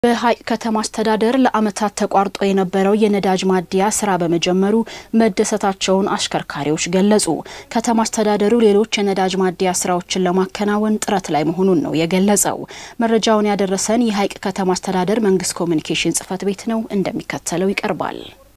በሀይቅ ከተማ አስተዳደር ለዓመታት ተቋርጦ የነበረው የነዳጅ ማደያ ስራ በመጀመሩ መደሰታቸውን አሽከርካሪዎች ገለጹ። ከተማ አስተዳደሩ ሌሎች የነዳጅ ማደያ ስራዎችን ለማከናወን ጥረት ላይ መሆኑን ነው የገለጸው። መረጃውን ያደረሰን የሀይቅ ከተማ አስተዳደር መንግስት ኮሚኒኬሽን ጽሕፈት ቤት ነው፣ እንደሚከተለው ይቀርባል።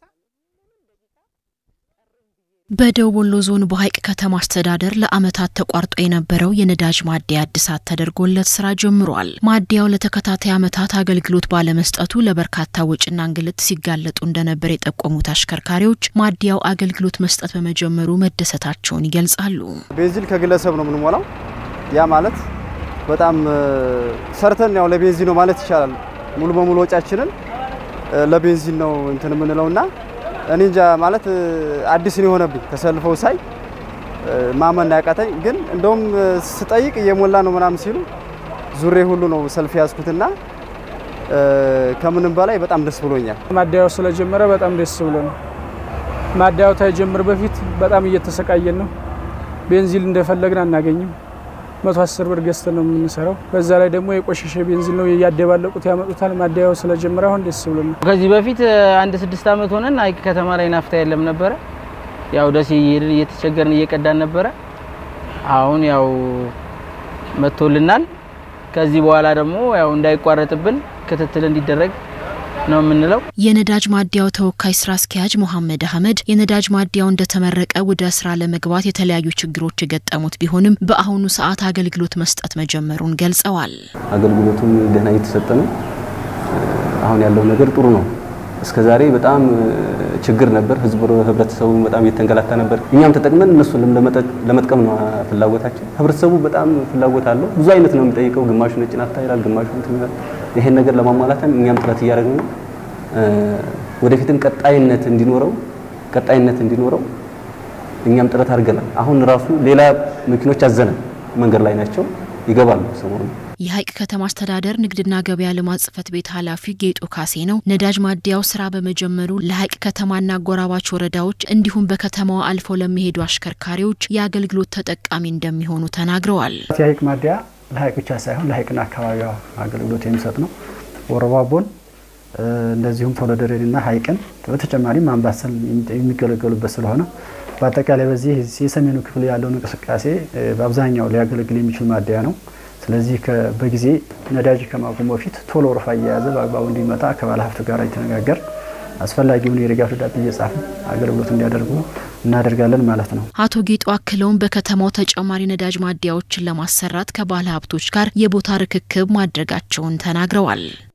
በደቡብ ወሎ ዞን በሀይቅ ከተማ አስተዳደር ለዓመታት ተቋርጦ የነበረው የነዳጅ ማደያ እድሳት ተደርጎለት ስራ ጀምሯል። ማደያው ለተከታታይ ዓመታት አገልግሎት ባለመስጠቱ ለበርካታ ወጪና እንግልት ሲጋለጡ እንደነበር የጠቆሙት አሽከርካሪዎች ማደያው አገልግሎት መስጠት በመጀመሩ መደሰታቸውን ይገልጻሉ። ቤንዚን ከግለሰብ ነው የምንሞላው። ያ ማለት በጣም ሰርተን ያው ለቤንዚን ነው ማለት ይቻላል። ሙሉ በሙሉ ወጫችንን ለቤንዚን ነው እንትን የምንለውና እኔ እንጃ ማለት አዲስ ነው የሆነብኝ። ተሰልፈው ሳይ ማመን ያቃተኝ፣ ግን እንደውም ስጠይቅ እየሞላ ነው ምናምን ሲሉ ዙሬ ሁሉ ነው ሰልፍ ያዝኩትና ከምንም በላይ በጣም ደስ ብሎኛል። ማደያው ስለጀመረ በጣም ደስ ብሎ ነው። ማደያው ታይጀምር በፊት በጣም እየተሰቃየን ነው። ቤንዚን እንደፈለግን አናገኝም። መቶ አስር ብር ገዝተን ነው የምንሰራው። በዛ ላይ ደግሞ የቆሸሸ ቤንዚን ነው እያደባለቁት ያመጡታል። ማደያው ስለጀመረ አሁን ደስ ብሎ ነው። ከዚህ በፊት አንድ ስድስት ዓመት ሆነን ሀይቅ ከተማ ላይ ናፍታ የለም ነበረ። ያው ደሴ እየሄድን እየተቸገርን እየቀዳን ነበረ። አሁን ያው መጥቶልናል። ከዚህ በኋላ ደግሞ ያው እንዳይቋረጥብን ክትትል እንዲደረግ ነው የምንለው። የነዳጅ ማደያው ተወካይ ስራ አስኪያጅ መሐመድ አህመድ የነዳጅ ማደያው እንደተመረቀ ወደ ስራ ለመግባት የተለያዩ ችግሮች የገጠሙት ቢሆንም በአሁኑ ሰዓት አገልግሎት መስጠት መጀመሩን ገልጸዋል። አገልግሎቱም ደህና እየተሰጠ ነው። አሁን ያለው ነገር ጥሩ ነው። እስከዛሬ በጣም ችግር ነበር። ህዝቡ ህብረተሰቡ በጣም እየተንገላታ ነበር። እኛም ተጠቅመን እነሱን ለመጥቀም ነው ፍላጎታችን። ህብረተሰቡ በጣም ፍላጎት አለው። ብዙ አይነት ነው የሚጠይቀው። ግማሹ ነጭ ናፍታ ይላል፣ ግማሹ እንትን ይላል። ይሄን ነገር ለማሟላትም እኛም ጥረት እያደረግን ነው። ወደፊትም ቀጣይነት እንዲኖረው ቀጣይነት እንዲኖረው እኛም ጥረት አድርገናል። አሁን ራሱ ሌላ መኪኖች አዘነን መንገድ ላይ ናቸው፣ ይገባሉ ሰሞኑን የሀይቅ ከተማ አስተዳደር ንግድና ገበያ ልማት ጽሕፈት ቤት ኃላፊ ጌጡ ካሴ ነው ነዳጅ ማደያው ስራ በመጀመሩ ለሀይቅ ከተማና አጎራባች ወረዳዎች እንዲሁም በከተማዋ አልፈው ለሚሄዱ አሽከርካሪዎች የአገልግሎት ተጠቃሚ እንደሚሆኑ ተናግረዋል። የሀይቅ ማደያ ለሀይቅ ብቻ ሳይሆን ለሀይቅና አካባቢዋ አገልግሎት የሚሰጥ ነው። ወረባቦን እንደዚሁም ቶሎደሬንና ሀይቅን በተጨማሪም አምባሰል የሚገለገሉበት ስለሆነ በአጠቃላይ በዚህ የሰሜኑ ክፍል ያለውን እንቅስቃሴ በአብዛኛው ሊያገለግል የሚችል ማደያ ነው። ስለዚህ በጊዜ ነዳጅ ከማቆም በፊት ቶሎ ወረፋ እየያዘ በአግባቡ እንዲመጣ ከባለ ሀብቱ ጋር የተነጋገር አስፈላጊውን የድጋፍ ደብዳቤ እየጻፍን አገልግሎት እንዲያደርጉ እናደርጋለን ማለት ነው። አቶ ጌጡ አክለውም በከተማው ተጨማሪ ነዳጅ ማደያዎችን ለማሰራት ከባለ ሀብቶች ጋር የቦታ ርክክብ ማድረጋቸውን ተናግረዋል።